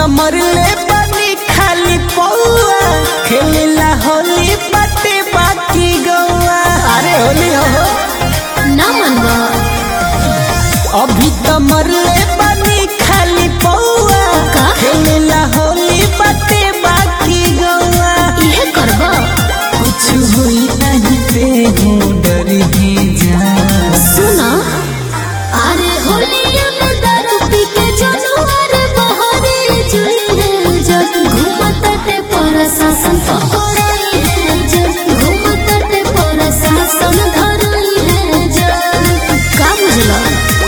मरले बनी खाली पौआ खेलेला होली बाटे बाकी गौआ अरे होली हो ना मनवा अभी तो मरले बनी खाली पौआ का? खेलेला होली बाटे बाकी गौआ इहे करबा कुछ हुई नहीं पे हूँ डर ही जा सुना अरे होलिया में दारू पी के जनवर बहरे जुई है जब घूमत ते पर शासन पकड़ई है जब घूमत ते पर शासन धरई है जब का बुझला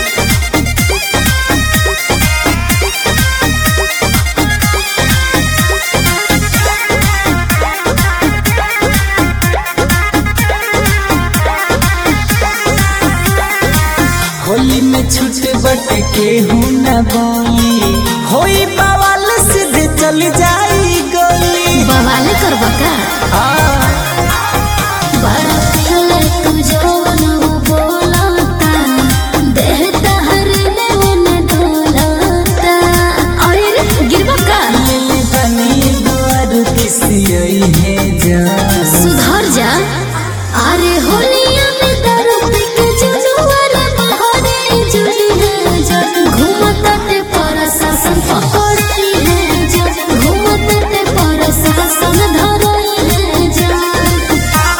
होली में छूट बट के हूँ न बोली होई बवाल सीधे चल जाई गोली बवाल करबा का हाँ बड़ा पहले तू जवन वो बोलता देह तहर में उन डोलता अरे गिरबा का ले बनी द्वार किसी है जा सुधर जा अरे होलिया में दारू पी के जुजुआर बहरे जुई है जब घूमत ते पर शासन पकड़ई है जब घूमत ते पर शासन धरई है जब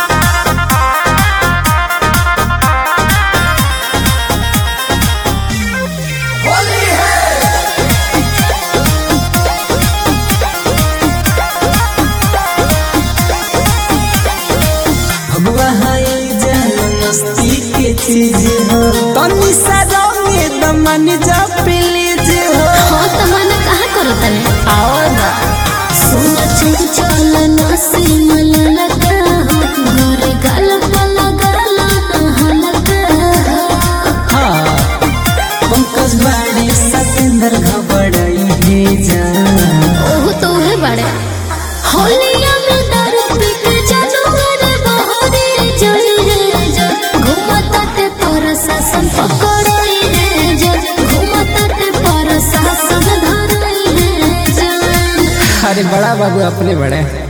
भगवा है जान मस्ती के चीज हो तनी सा रंगे दमन जा प्लीज हो हाँ तो मन कहाँ करो तने आओ ना सोच चल नसी मललका गोरे गाल पला गाला हलका हाँ पंकज बाड़ी सतेंद्र घबराई है जा ओह तो है बड़े होलिया में दारू पी के जानवर बहरे जई रे जब घूमत ते पर शासन पकड़ई रे जब घूमत ते पर शासन धरई रे जब अरे बड़ा बाबू अपने बड़े